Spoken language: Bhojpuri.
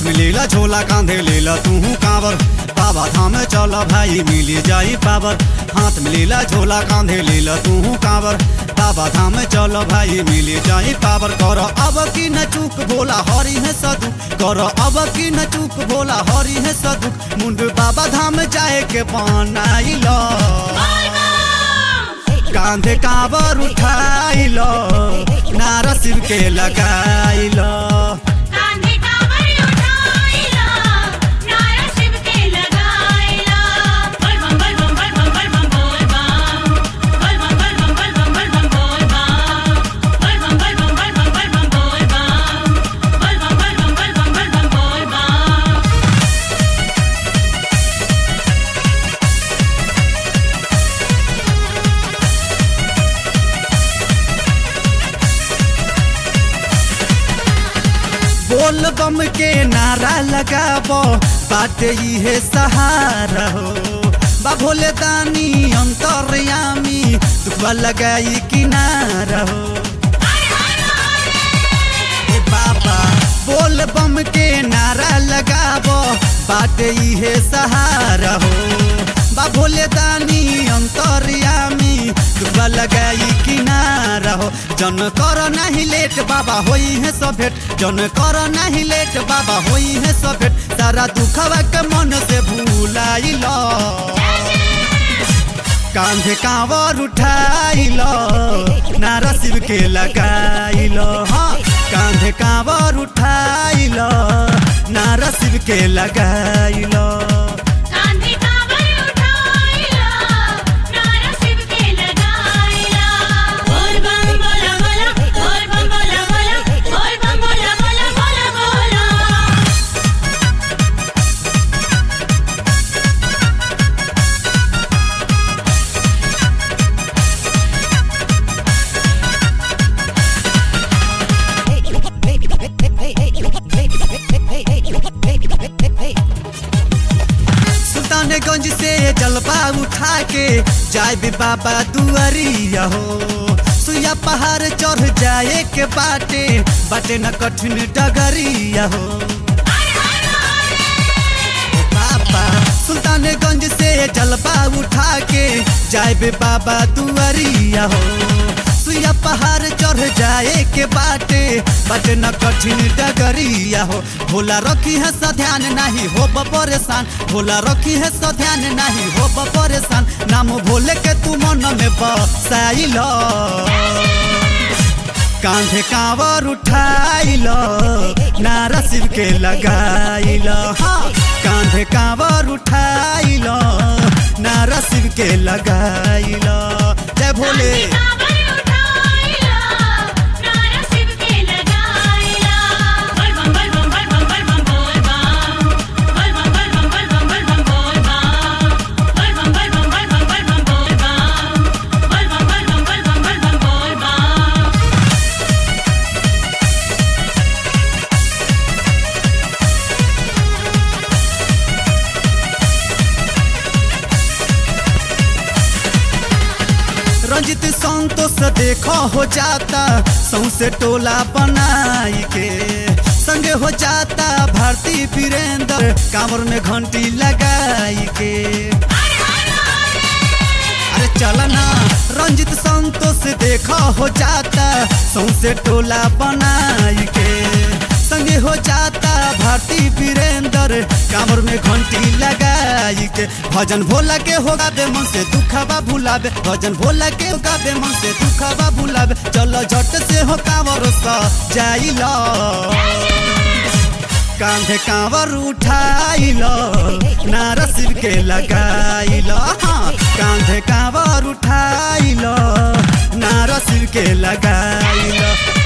में लेला झोला कांधे लेला तू कांवर बाबा धाम चल भाई मिली जाई पावर हाथ में लेला झोला कांधे लेला तू कांवर बाबा धाम चल भाई मिली जाई पावर कर अब की न चूक भोला हरी है सदु कर अब की न चूक भोला हरी है सदु मुंड बाबा धाम जाए के बनाइल कांधे कांवर उठाइल नारा शिव के लगाइल कांधे कांवर उठाइला नारा शिव के लगाइला बोल बम बोल बम बोल बम बोल बम बोल बम बोल बम बोल बम बोल बम बोल बम बोल बम बोल बम बोल बम बोल बम बोल बम बोल बम बोल बम बोल बम बोल बम के नारा लगाबो बाटे इहे सहारा हो बा भोले दानी अंतरयामी दुखवा लगाई किनारा हो ए बाबा बोल बम के नारा लगाबो बाटे इहे सहारा हो बा भोले दानी अंतरयामी दुखवा लगाई किनारा हो जन कर नहीं लेट बाबा होई है सब भेट जन कर नहीं लेट बाबा होई है सब भेट सारा दुखवा के मन से भूलाइल कांधे कांवर उठाइल नारा शिव के लगाइल हाँ कांधे कांवर उठाइल नारा शिव के लगाइल कांधे कांवर उठाइला नारा शिव के लगाइला बोल बम बोला बोला बोल बम बोला बोला बोल बम बोला बोला बोला बोला सुल्तानगंज से जलवा उठा के जाए भी बाबा दुआरिया हो सुइया पहाड़ चढ़ जाए के बाटे बाटे न कठिन डगरिया हो बाबा सुल्तानगंज से जलवा उठा के जाए बे बाबा दुआरिया हो सुइया पहाड़ चढ़ जाए के बाटे बाटे न कठिन डगरिया हो भोला रखी है सा ध्यान नहीं हो परेशान भोला रखी है सा ध्यान नहीं हो परेशान नाम भोले के तू मन में बसाइल कांधे कांवर उठाइल नारा शिव के लगाइल हाँ कांधे कांवर उठाइल नारा शिव के लगाइल जय भोले कांधे कांवर उठाइला नारा शिव के लगाइला बोल बम बोल बम बोल बम बोल बम बोल बम बोल बम बोल बम बोल बम बोल बम बोल बम बोल बम बोल बम बोल बम बोल बम बोल बम बोल बम बोल बम रंजित संतोष देखो हो जाता सौसे टोला बनाई के संगे हो जाता भारती वीरेंद्र कांवर में घंटी लगाई के अरे चल ना रंजित संतोष देखो हो जाता सौसे टोला बनाई के संगे हो जाता भारती वीरेंद्र कांवर में घंटी लगाई के भजन भोला के होगा बे मन से दुखबा भुलाबे भजन भोला के होगा बे मन से दुखबा भुलाबे चलो झट से हो कांवर सा जाइल कांधे कांवर उठाइल नारा शिव के लगाइल हाँ कांधे कांवर उठाइल नारा शिव के लगाइल